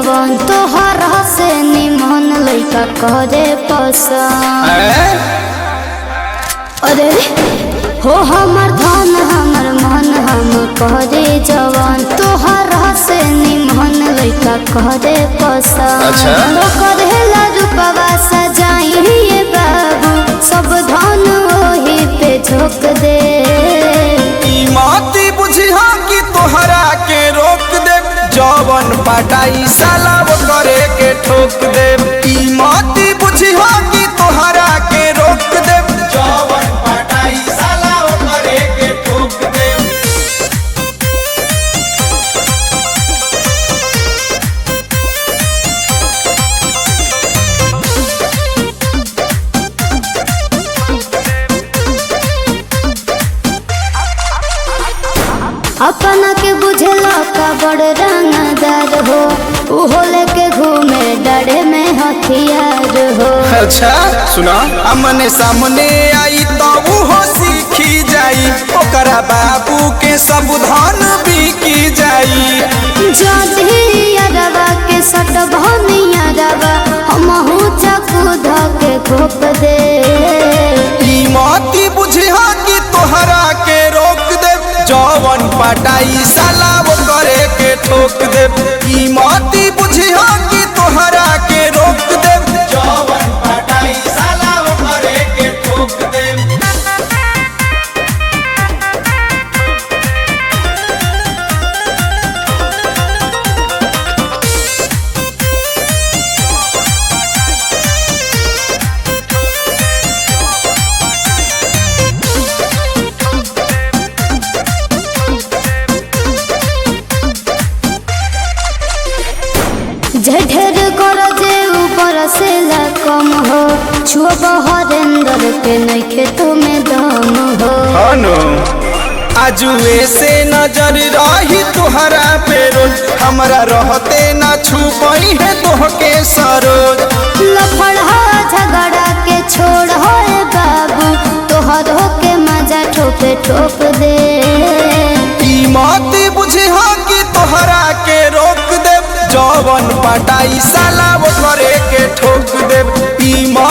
जवान तोहरा से निमन लइका करे पसंद हैं? अरे हो हमर धन हमर मन हम करे जवान तोहरा से निमन लइका करे पसंद अच्छा। तो करेला रूपवा सजाइए बाबू सब धन वही पे झोंक दे ई माती बुझिहा कि तोहरा के रोक दे जवन पटाई साला वो करे के ठोक दे ई माती बुझिहा कि तोहरा के रोक दे जवन पटाई साला वो करे के ठोक दे अपना के बुझला का बड़ रंगदार हो उहो लेके घूमे डरे में हथियार हो अच्छा सुना हमने सामने आई तो वो सीखी जाई ओकरा बाबू के सब धन बिकी जाई जदी अरवा के सट भनिया रवा हमहू चकू धके घोप दे ई माती बुझिहा कि तोहरा के रोक दे जवन पटाई साला वो करे के ठोक दे ई माती बुझिहा कि तोहरा के रोक दे जवन पटाई साला वो करे के ठोक दे झढेर कर जे ऊपर से ला कम हो छुब हरेंद्र के नइखे तुम्हें दम हो हनो आजुए से नजर रही तुहरा पे रोज हमरा रहते ना छुपई है तोहके सरोज लफड़ा झगड़ा के छोड़ हो बाबू तोहरो के मजा ठोपे ठोप दे ई माती बुझिहा कि तोहरा के रोक दे जवन पटाई साला वो करे के ठोक दे ई माती